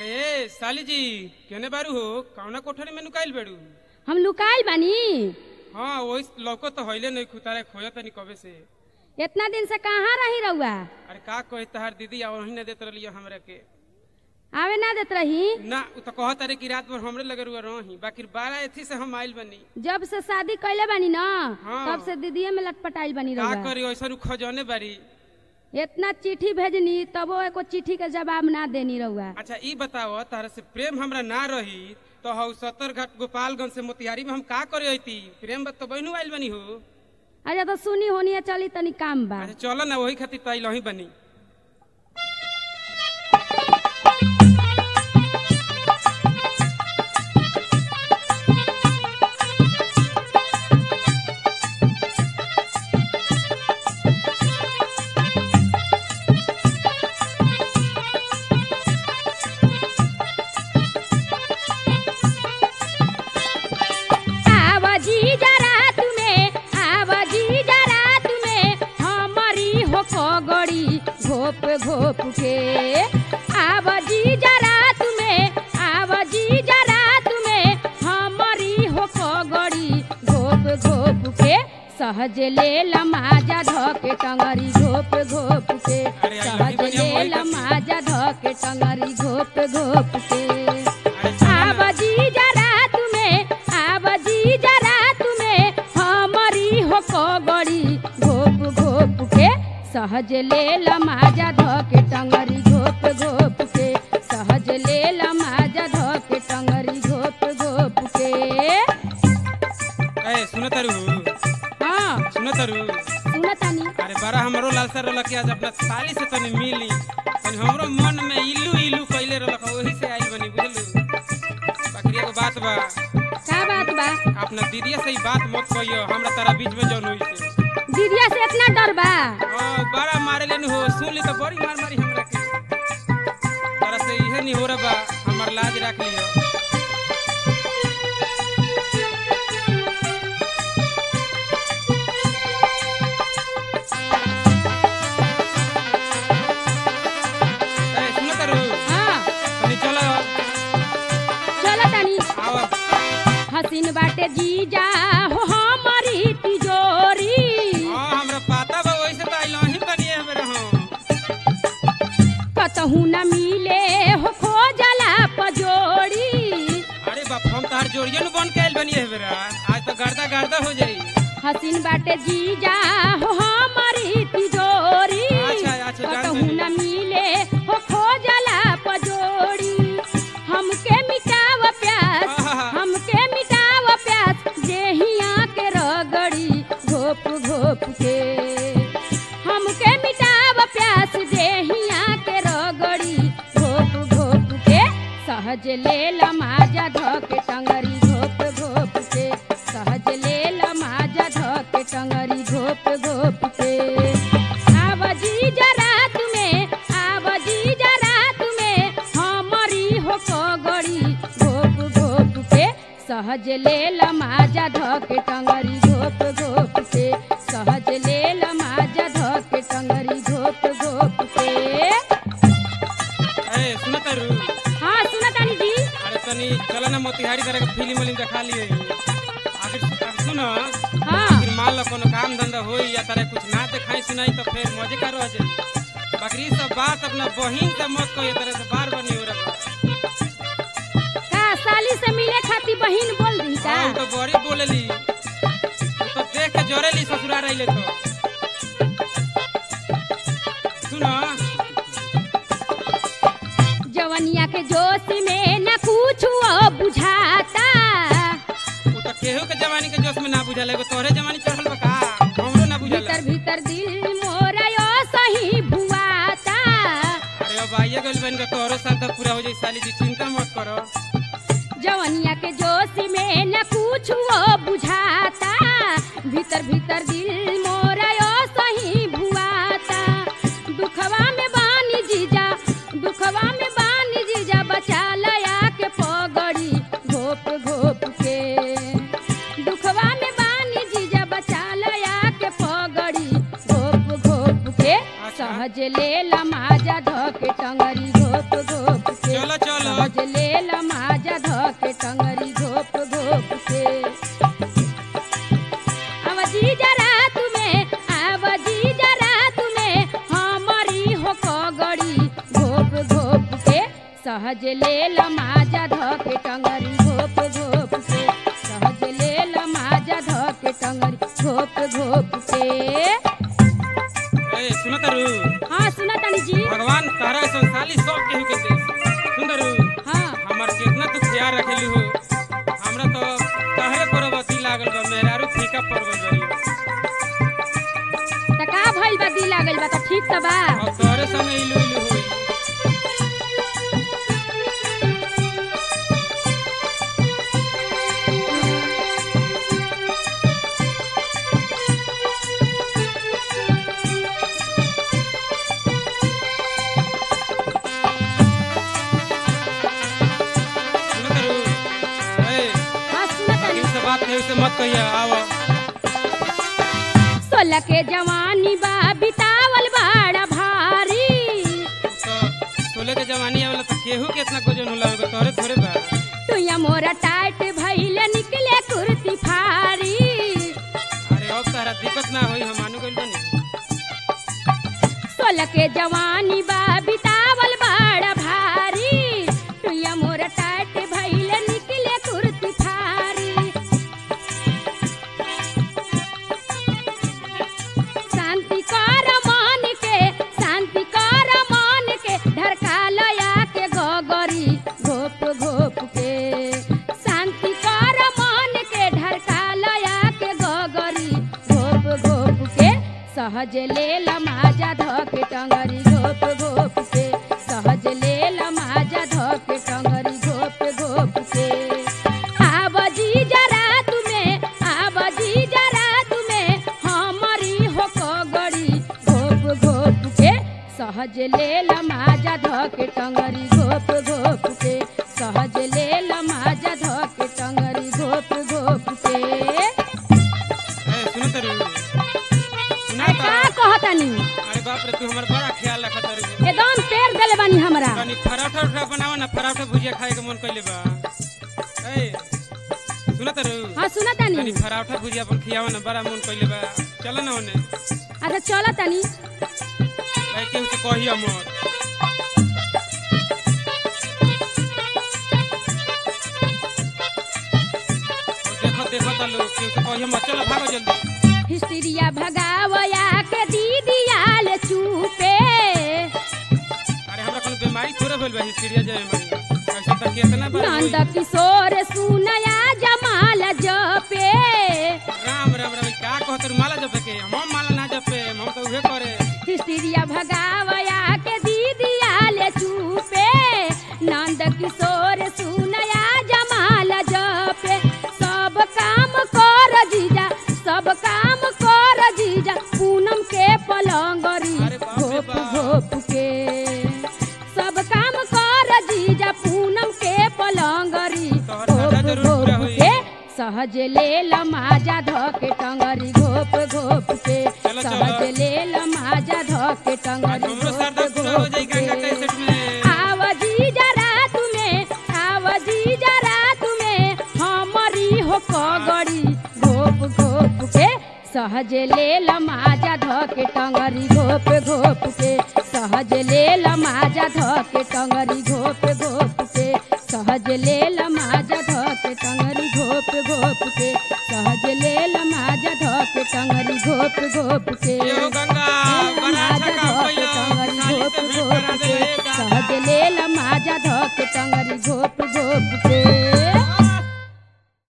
अरे साली जी केने बारू हो कौना कोठरी में नुकाइल बेड़ू हम लुकाइल बानी हाँ वही लौको तो हईले नहीं खुतारे खोया तनी कबे से इतना दिन से कहाँ रही रहुआ अरे का कहे तहार दीदी आ वही न देत रही हमरा के आवे ना देत रही ना उ तो कहत अरे कि रात भर हमरे लगे रुआ रही बाकी बारह एथी से हम आइल बनी जब से शादी कैले बानी ना हाँ। तब से दीदीए में लटपटाइल बानी का रहुआ करी ऐसा उ खजौने बारी इतना चिट्ठी भेजनी तबो एको चिट्ठी के जवाब ना देनी रहुआ अच्छा ई बताओ तारा से प्रेम हमरा ना रही तो हौ सत्तर घाट गोपालगंज से मोतिहारी में हम का करे अइती प्रेम बात तो बहनू आइल बनी हो अच्छा तो सुनी होनी चली तनी काम बा अच्छा चलो ना वही खातिर तो आइल ही बनी आवाजी जरा तुम्हें आवाजी जरा तुम्हें हमारी हो पगड़ी घोप घोप के आवाजी जरा तुम्हें आवाजी जरा तुम्हें हमारी हो पगड़ी घोप घोप के सहज ले लमाजा धके टंगरी घोप घोप के अरे आई सहज लही ले बनिया मोही लमाजा धके टंगरी घोप घोप के अरे चलो ना। आवाजी जरा तुम्हें आवाजी जरा तुम्हें हमारी हो पगड़ी घोप घोप के सहज ले लमाजा धके टंगरी घोप घोप के सहज ले लमाजा धके टंगरी घोप घोप के ए सुनो तारू हाँ सुनो तारू सुनतानी अरे बड़ा हमरो लालसा रहल कि आज अपना साली से तनी मिली तनी हमरो मन में इल्लू इल्लू कइले रहल वही से आइल बनी बुझलू बाकी एगो बात बा का बात बा अपना दीदिया से ही बात मत कहियो हमरा तारा बीच में जौन हुई से दीदिया से इतना डर बा ओ बड़ा मारे लेनु हो सुन ली तो बड़ी मार मारी हमरा के तारा से इहे नहीं हो रहा बा हमर लाज राख लियो ए सुनो तारू हाँ तनी चलो चलतानी आओ हसीन बाटे जीजा हो हमारी तिजोरी हां हमरा पता बा वैसे तो आइल ही बनी है मेरे हां कतहू न मिले हो खोजला पजोड़ी अरे बाप हम तार जोड़िए नु बन के आइल बनी है मेरा आज तो गर्दा गर्दा हो जाई हसीन बाटे जीजा हो हमारी तिजोरी अच्छा, अच्छा, जान कतहू गइली। न मिले हो खोजला पजोड़ी हमके मिटाव प्यास आहा। हमके मिटाव प्यास देहिया के रगड़ी घोप घोप के हमके मिटाव प्यास देहिया के रगड़ी घोप घोप के सहज ले लमाजा धके टंगरी घोप घोप के सहज ले लमाजा धके टंगरी घोप घोप के आवाजी जरा तुम्हें आवाजी जरा तुम्हें हमारी हो पगड़ी घोप घोप के सहज ले लमाजा धके टंगरी घोप घोप के सहज ले लमाजा धके टंगरी घोप घोप के ए सुनो तारू हाँ सुनतानी जी अरे तनी चलो ना मोतिहारी तरह के फिल्म वाली दिखा लिए आखिर आखिर सुनो हाँ फिर मान लो कोनो काम धंधा होई या तरह कुछ ना दिखाई सुनाई तो फिर मजे का रह जाई बाकी ई सब बात अपना बहिन से मत कहिए तरह से बार बार नहीं हो रहा का साली से मिले खातिर बहिन बोल रही का हाँ, उ तो बड़ी बोलेली उ तो देख के जरेली ससुरा रहिले तो सुनो जवनिया के जोश में न कुछ बुझाता उ तो केहू के जवानी के जोश में ना बुझल एगो तोहरे जवानी चढ़ल बा का हमरो ना बुझल भीतर भीतर दिल मोरा यो सही भुआता अरे अब आइए गइल बन के तोहरो साथ तो पूरा हो जाई साली जी चिंता मत करो जवनिया के जोश में न कुछ बुझाता भीतर भीतर दिल मोरा यो सही भुआता दुखवा में बानी जीजा दुखवा में बानी जीजा बचा लया के पगड़ी घोप घोप के दुखवा में बानी जीजा बचा लया के पगड़ी घोप घोप के अच्छा सहज ले लमाजा धके टंगरी घोप घोप के चलो चलो सहज ले लमाजा धके टंगरी घोप घोप के अब जी जरा तुम्हें अब जी जरा तुम्हें हमारी हो कगड़ी घोप घोप के सहज ले लमाजा धके टंगरी घोप घोप के सहज ले लमाजा धके टंगरी घोप घोप के ए सुनो तारू हाँ सुना तानी जी भगवान तारा ऐसा साली सब केहू के दे सुंदरू हाँ हमार कितना तू ख्याल रखेलू हो हमरा तो तहरे परवती लागल बा मेहरारू फीका परवल रही त का भइल बा दी लागल बा त ठीक त बा अब तोहरे संगे इलू इलू होई सुनो तारू ए हाँ सुना तानी बाकी से बात है उसे मत कहिए आओ सोलह के जवानी बा बितावल बड़ा भारी तो सोले के जवानी आवेला तो केहू के इतना गोजन होला होगा तोहरे थोड़े बा तुया मोरा टाइट भइल निकले कुर्ती फारी अरे अब तारा दिक्कत ना होई हम मानू गइल बनी सोलह के जवानी बा बितावल बड़ा भारी तुया मोरा टाइट भइल निकले कुर्ती फारी शांति कर मन के शांति कर मन के ढरका लया के गगरी घोप घोप के शांति कर मन के ढरका लया के गगरी घोप घोप के सहज ले लमाजा धके टंगरी घोप घोप के सहज ले लमाजा धके टंगरी घोप घोप के आब जी जरा तुम्हें आब जी जरा तुम्हें हमारी हो कगड़ी घोप घोप के सहज ले लमाजा धके टंगरी घोप घोप के सहज ले लमाजा धके टंगरी घोप घोप के ए सुनो तारू सुना अरे ता का कहतानी अरे बाप रे तू हमर बड़ा ख्याल रखत तारू एकदम पेड़ देले बानी हमरा तनी पराठा उठा बनावा ना पराठा भुजिया खाए के मन कइले बा ए सुना तारू हाँ सुना तानी तनी पराठा भुजिया अपन खियावा ना बड़ा मन कइले बा चल ना ओने अच्छा चल तानी भाई केहू से कहिया मत देखो देखो ता लोग केहू से कहिया मत चलो भागो जल्दी हिस्ट्रिया भगावया के दीदी आल चुपे अरे हमरा कोनो बीमारी थोड़े भेल बा हिस्ट्रिया जे बीमारी ऐसा त केतना बार होई। नंद किशोर सुनया जमाल जपे राम राम राम का कहत रू माला जपे के हम माला ना जपे हम तो उहे करे हिस्ट्रिया भगावया के दीदी आल चुपे नंद किशोर सुनया जमाल जपे सब काम कर जीजा सब काम कर जीजा पूनम के पलंगरी अरे बाप रे घोप बाप। घोप के सब काम कर जीजा पूनम के पलंगरी तोहर दादा घोप जरूर पूरा घोप होई। के सहज ले लमाजा धके टंगरी घोप घोप के चलो, चलो। सहज ले लमाजा धके आज टंगरी हमरो घोप सरदा पूरा हो घोप जाई गंगा के कैसेट में आवजी जरा तुम्हें आवजी जरा तुम्हें हमारी हो कगड़ी घोप घोप के सहज ले लमाजा धके टंगरी घोप घोप के सहज ले लमाजा धके टंगरी घोप घोप के सहज ले लमाजा धके टंगरी घोप घोप के सहज ले लमाजा धके टंगरी घोप घोप के ये हो गंगा